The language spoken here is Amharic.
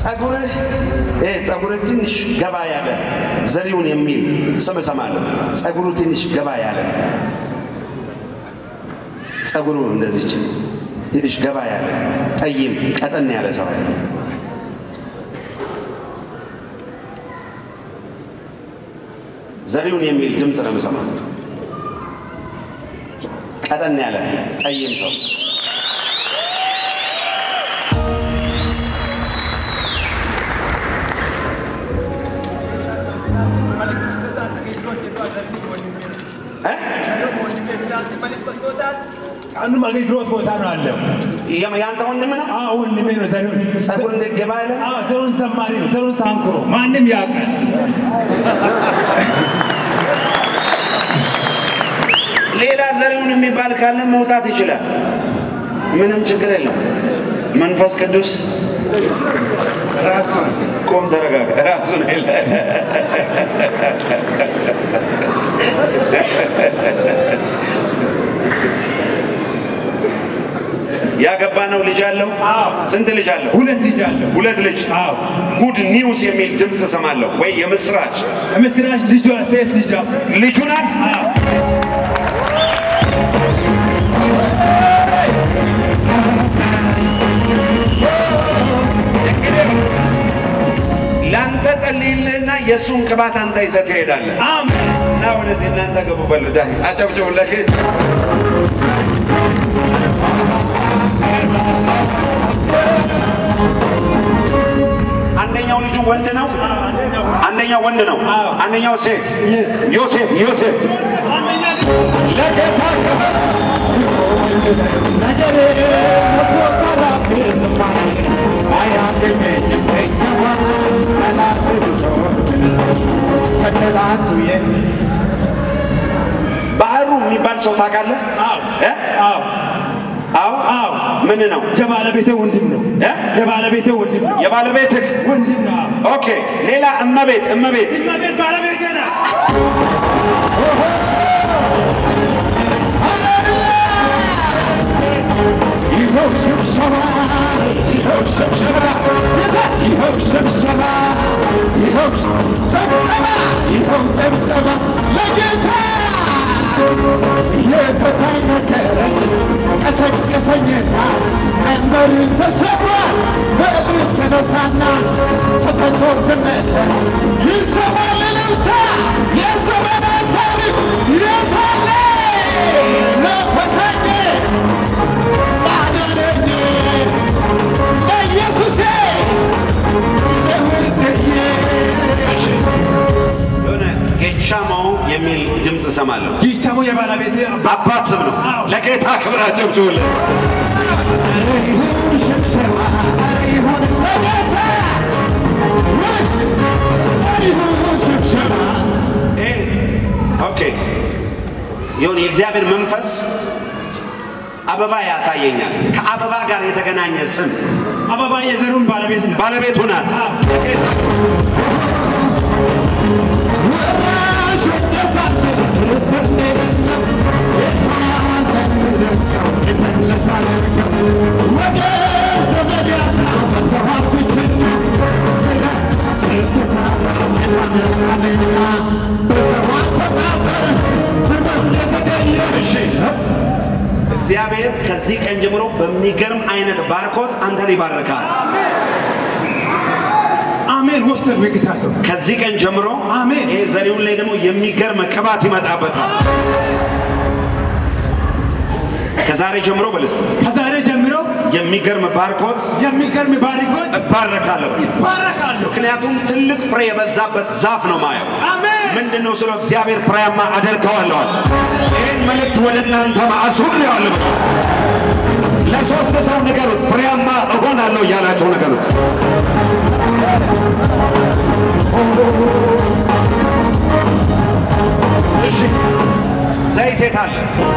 ጸጉርህ ይሄ ጸጉርህ ትንሽ ገባ ያለ ዘሪውን የሚል ስም እሰማለሁ። ጸጉሩ ትንሽ ገባ ያለ ጸጉሩ እንደዚች ትንሽ ገባ ያለ ጠይም ቀጠን ያለ ሰው ዘሪውን የሚል ድምፅ ነው የምሰማው። ቀጠን ያለ ጠይም ሰው እ? አንዱም አገልግሎት ቦታ ነው አለው። የም- ያንተ ወንድም ነው። አዎ ወንድሜ ነው። ዘሪሁን ጸጉር ገባ ያለ አዎ ዘሩን ዘማሪ ነው። ዘሩን ሳንኩሮ ማንም ያውቃል። ሌላ ዘሪውን የሚባል ካለ መውጣት ይችላል። ምንም ችግር የለም። መንፈስ ቅዱስ ራሱን ቆም፣ ተረጋጋ። ራሱን የለ ያገባ ነው ልጅ አለው። አዎ ስንት ልጅ አለው? ሁለት ልጅ አለው። ሁለት ልጅ። አዎ ጉድ ኒውስ የሚል ድምፅ እሰማለሁ፣ ወይ የምስራች ምስራች ልጇ ሴት ልጇ ልጁ ናት። አዎ ለአንተ ጸልይልህና የእሱን ቅባት አንተ ይዘህ ትሄዳለህ። አሜን እና ወደዚህ እናንተ ገቡ በሉ ዳ አጨብጭቡለት። አንደኛው ልጁ ወንድ ነው፣ አንደኛው ወንድ ነው፣ አንደኛው ሴት። ዮሴፍ ዮሴፍ ለጌታ ክብር ባህሩ የሚባል ሰው ታውቃለህ? አዎ እ? አዎ አዎ አዎ ምን ነው የባለቤቴ ወንድም ነው። እ? የባለቤቴ ወንድም ነው። የባለቤትህ? ወንድም ነው። አዎ ኦኬ። ሌላ እመቤት እመቤት እመቤት ባለቤቴ ናት። ይኸው ስብሰባ ይኸው ስብሰባ ይኸው ስብሰባ ይኸው ጨብጨባ ይኸው ጨብጨባ ለጌታ የፈታኝ ነገረኝ ቀሰቀሰኝና ቀንበር ተሰብሯል በእግር ተነሳና ተፈቶ ዝመተ ይሰማል እልልታ የዘመናት ታሪክ የታለ ለፈታኝ ባዳነኝ በኢየሱሴ ለውድዬ የሆነ ጌቻሞ የሚል ድምፅ እሰማለሁ። ይቻሙ የባለቤቴ አባ አባት ስም ነው። ለጌታ ክብር አጨብጭቡለት። ይሁን ሽብሸባ ይሁን በጌታ ይሁን ሽብሸባ ይሄ ኦኬ የሆነ የእግዚአብሔር መንፈስ አበባ ያሳየኛል። ከአበባ ጋር የተገናኘ ስም አበባ የዘሩን ባለቤት ነው። ባለቤቱ ናት። ወራሽ ወደሳት ርስቴ በለው የታዘን ደርሰው የተለሳለ ወደ ዘመድ ያጣ ተዋፍችና ስትታራ መታመራለና በሰው አቆጣጠር ትመስለ ዘገየሽ እግዚአብሔር ከዚህ ቀን ጀምሮ በሚገርም አይነት ባርኮት አንተን ይባርካል። አሜን። ወሰድ በጌታ ስም ከዚህ ቀን ጀምሮ አሜን። ይሄ ዘሪውን ላይ ደግሞ የሚገርም ቅባት ይመጣበታል። ከዛሬ ጀምሮ በልስ ከዛሬ ጀምሮ የሚገርም ባርኮት የሚገርም ባሪኮት እባረካለሁ። ይባረካሉ። ምክንያቱም ትልቅ ፍሬ የበዛበት ዛፍ ነው ማየው። አሜን። ምንድን ነው ስለው እግዚአብሔር ፍሬያማ አደርገዋለዋል። ይህን መልእክት ወደ እናንተ አሱሬዋለሁ። ለሶስት ሰው ንገሩት፣ ፍሬያማ እሆናለሁ እያላቸው ንገሩት። እሺ ዘይት የት አለ?